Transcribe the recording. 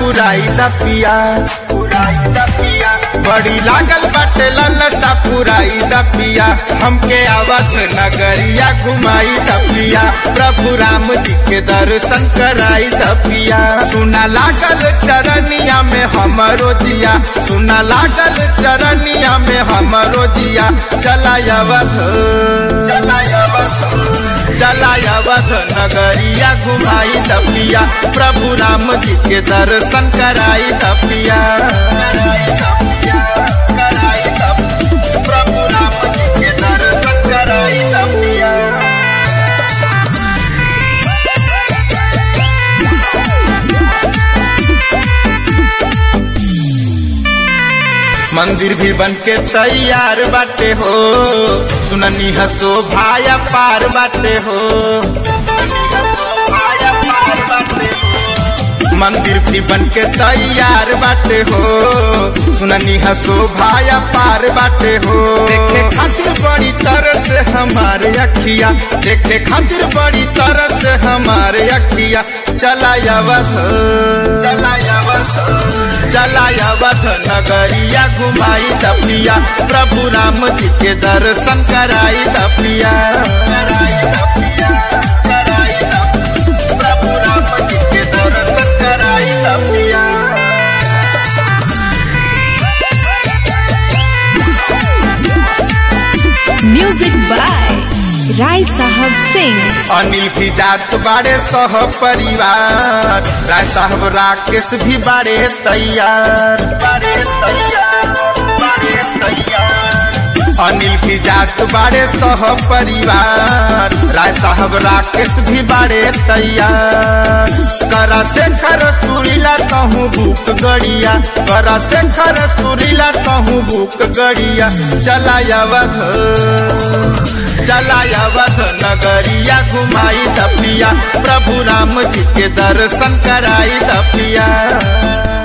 पुराई द पिया बड़ी लागल बाटे ललसा पुराई द पिया हमके अवध नगरिया घुमाई द पिया प्रभु राम जी के दर्शन कराई द पिया सुना लागल चरनिया में हमरो जिया सुना लागल चरनिया में हमरो जिया चला अवध चला अवध नगरिया घुमाई द पिया प्रभु राम जी के दर्शन कराई द पिया प्रभु राम जी के दर्शन कराई द पिया मंदिर भी बन के तैयार बाटे हो सुननी हसो भाया पार बाटे हो मंदिर भी बन के तैयार बाटे हो सुननी हसो भाया पार बाटे हो देखे खातिर बड़ी तरस हमारे अखिया देखे खातिर बड़ी तरस हमारे अखिया चला अवध चला अवध नगरिया घुमाई दपिया प्रभु राम जी के दर्शन कराई दपिया प्रभु राम जी के दर्शन कराई दपिया म्यूजिक बाय राय साहब सिंह अनिल भी जात बाड़े सह परिवार राय साहब राकेश भी बाड़े तैयार बाड़े तैयार बाड़े तैयार अनिल की जात बाड़े सह परिवार राय साहब राकेश भी बाड़े तैयार करा शेखर सुरीला कहूँ भूख गड़िया करा शेखर सुरीला कहूँ भूख गड़िया चला अवध चला अवध नगरिया घुमाई दपिया प्रभु राम जी के दर्शन कराई दपिया